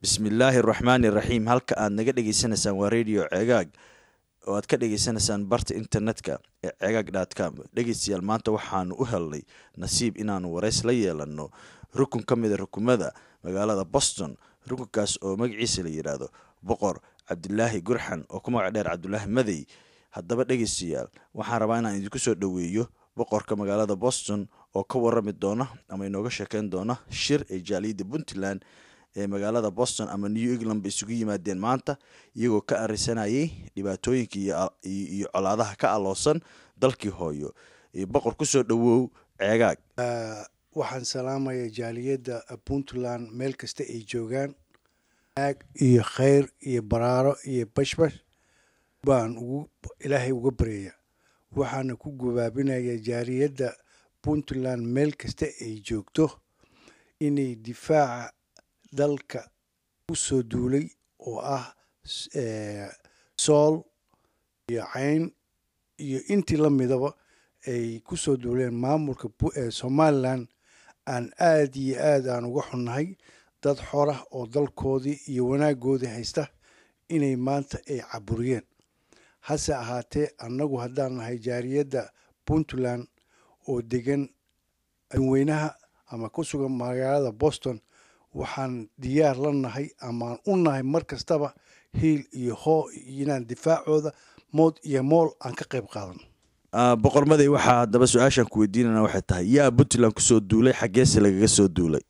bismillaahi araxmaani iraxiim halka aad naga dhegeysanaysaan waa radio cegaag oo aad ka dhegeysanaysaan barta internetka ee cegaag dtcom dhegeystayaal maanta waxaanu u helnay nasiib inaanu wareys la yeelano rukun ka mida rukumada magaalada boston rukunkaas oo magaciisa la yidhaahdo boqor cabdilaahi gurxan oo ku magac dheer cabdulaahi madey haddaba dhegeystayaal waxaan rabaa inaan idinku soo dhoweeyo boqorka magaalada boston oo ka warami doona ama inooga sheekeyn doona shir ee jaaliyadda puntland ee magaalada boston ama new england ba isugu yimaadeen maanta iyagoo ka arisanayay dhibaatooyinka iyo colaadaha ka aloosan dalkii hooyo boqor kusoo dhowow ceegaag waxaan salaamaya jaaliyadda puntland meel kasta ay joogaan aag iyo khayr iyo baraaro iyo bashbash baan ugu ilaahay uga baryaya waxaana ku gubaabinaya jaaliyadda puntland meel kasta ay joogto inay difaaca dalka u soo duulay oo ah sool iyo cayn iyo intii la midaba ay ku soo duuleen maamulka somalilan aan aada iyo aad aan uga xunnahay dad xorah oo dalkoodii iyo wanaagoodii haysta inay maanta ay caburiyeen hase ahaatee annagu haddaan nahay jaariyadda puntland oo degan adweynaha ama ku sugan magaalada boston waxaan diyaar la nahay amaan u nahay mar kastaba hiil iyo hoo inaan difaacooda mood iyo mool aan ka qayb qaadan boqor maday waxaa haddaba su-aashaan ku weydiinana waxay tahay yaa puntland kusoo duulay xaggeese lagaga soo duulay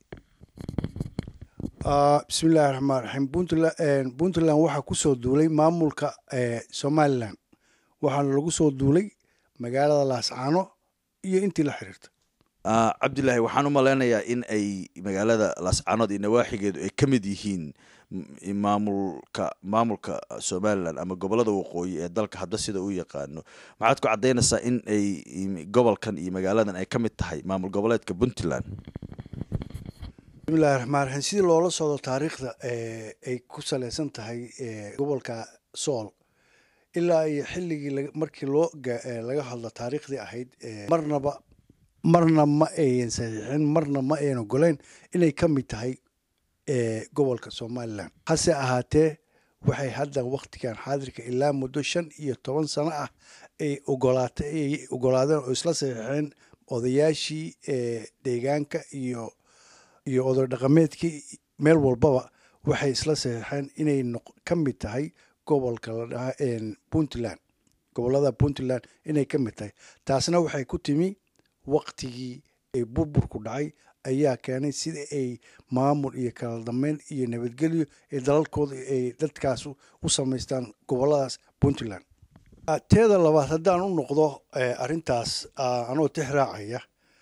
bismillahi raxmaan raxiim puntland puntland waxaa kusoo duulay maamulka somalilan waxaana lagu soo duulay magaalada laascaano iyo intii la xiriirta cabdilaahi waxaan u maleynayaa in ay magaalada laascaanood iyo nawaaxigeedu ay ka mid yihiin maamulka maamulka somalilan ama gobolada waqooyi ee dalka hadba sida uu yaqaano maxaad ku caddaynaysaa in ay gobolkan iyo magaaladan ay ka mid tahay maamul goboleedka puntland bismillahi raxmaan raxiim sidii loola socdo taariikhda ay ku saleysan tahay gobolka sool ilaa iyo xilligii markii loo laga hadlo taariikhdii ahayd marnaba marna ma ayan saxiixin marna ma ayan ogoleyn inay ka mid tahay gobolka somalilan hase ahaatee waxay hadda wakhtigan xaadirka ilaa muddo shan iyo toban sano ah ay ogolaatay ay ogolaadeen oo isla saxiixeen odayaashii deegaanka iyo iyo oday dhaqameedkii meel walbaba waxay isla saxiixeen inay ka mid tahay gobolka la dhahaa puntland gobolada puntland inay ka mid tahay taasna waxay ku timi waktigii ay burburku dhacay ayaa keenay sida ay maamul iyo kala dambeyn iyo nabadgelyo ee dalalkooda ay dadkaas u samaystaan goboladaas puntland teeda labaad haddaan u noqdo arrintaas anoo tix raacaya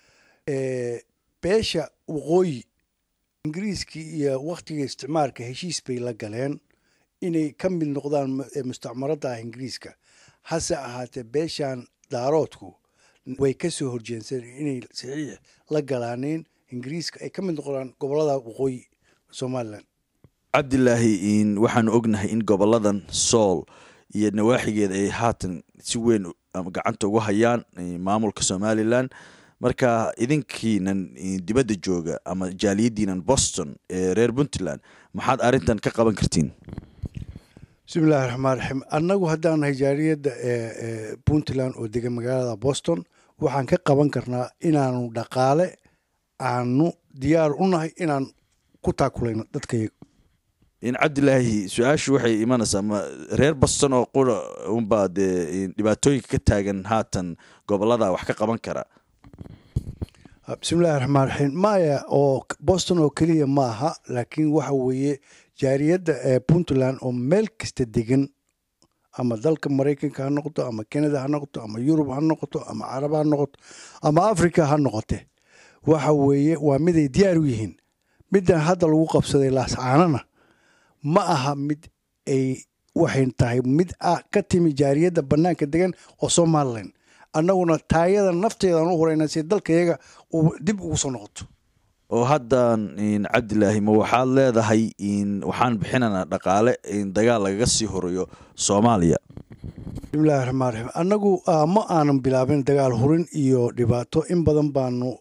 beesha waqooyi ingiriiskii iyo wakhtiga isticmaalka heshiis bay la galeen inay ka mid noqdaan mustacmarada ingiriiska hase ahaatee beeshan daaroodku way ka soo horjeenseen inay saxiix la galaaneen ingiriiska ay ka mid noqdaan gobolada waqooyi somalilan cabdilaahi waxaanu ognahay in goboladan sool iyo nawaaxigeeda ay haatan si weyn gacanta ugu hayaan maamulka somalilan marka idinkiinan dibadda jooga ama jaaliyadiinan boston ee reer puntland maxaad arrintan ka qaban kartiin bismillahi raxmaan raxiim annagu haddaan nahay jaaliyadda puntland oo degan magaalada boston waxaan ka qaban karnaa inaanu dhaqaale aanu diyaar u nahay inaan ku taakulayno dadkayaga in cabdilaahi su-aashu waxay imanaysaa ma reer boston oo qura unbaa dee dhibaatooyinka ka taagan haatan gobolada wax ka qaban kara bismillahi raxmaan raxiim maya oo boston oo keliya ma aha laakiin waxa weeye jaariyadda ee puntland oo meel kasta degan ama dalka maraykanka ha noqoto ama canada ha noqoto ama yurub ha noqoto ama carab ha noqoto ama africa ha noqote waxa weeye waa miday diyaar u yihiin middan hadda lagu qabsaday laascaanana ma aha mid ay waxay tahay mid ah ka timi jaariyadda bannaanka degan oo somalilan annaguna taayada nafteedaan u horeyna si dalkayaga uu dib ugu soo noqoto oo haddan cabdilaahi ma waxaad leedahay waxaan bixinanaa dhaqaale dagaal lagaga sii horeeyo soomaaliya bismillahi raxmaan raxiim annagu ma aanan bilaabin dagaal hurin iyo dhibaato in badan baanu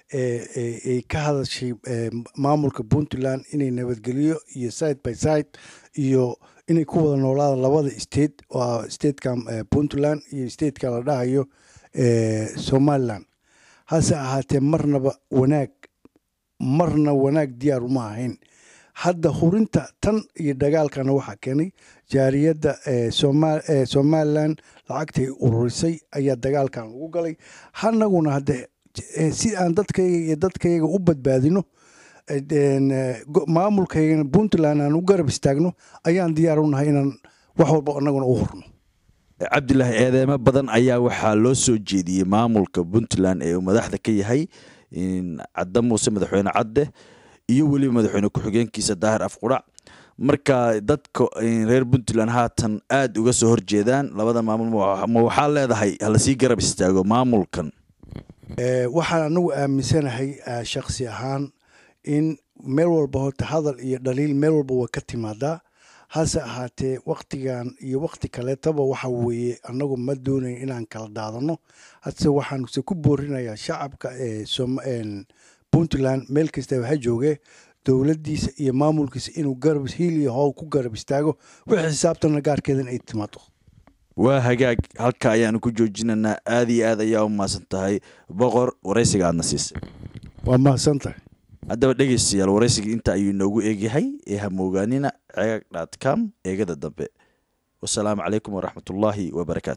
ay ka hadashay maamulka puntland inay nabadgelyo iyo side by side iyo inay ku wada noolaadaan labada state oo statekan puntland iyo stateka la dhahayo somaliland hase ahaatee marnaba wanaag marna wanaag diyaar uma ahayn hadda hurinta tan iyo dagaalkana waxaa keenay jaariyadda somalilan lacagtay ururisay ayaa dagaalkan lagu galay hanaguna hadde si aan dadkayga iyo dadkayga u badbaadino maamulkaygana puntland aan u garab istaagno ayaan diyaar u nahay inaan wax walba anaguna u hurno cabdilaahi eedeemo badan ayaa waxaa loo soo jeediyey maamulka puntland ee uu madaxda ka yahay cadde muuse madaxweyne cadde iyo weliba madaxweyne ku-xigeenkiisa daahir afqudhac marka dadka reer puntland haatan aada uga soo horjeedaan labada maamul ma waxaa leedahay halasii garab istaago maamulkan waxaan anagu aaminsanahay shaksi ahaan in meel walba horta hadal iyo dhaliil meel walba waa ka timaadaa hase ahaatee waktigan iyo wakti kaleetaba waxa weeye anagu ma doonayn inaan kala daadano hase waxaanse ku boorinayaa shacabka puntland meel kastaba ha jooge dowladdiisa iyo maamulkiisa inuu garab hiil iyo howl ku garab istaago wixii xisaabtana gaarkeedan ay timaado waa hagaag halka ayaanu ku joojinanaa aada iyo aad ayaa u mahadsan tahay boqor waraysiga aadna siisay waa mahadsan tahay haddaba dhegeystayaal waraysiga inta ayuu inoogu eegyahay ee hamoogaanina cegaag dhat com eegada dambe wasalaamu calaykum waraxmatullaahi wabarakaatu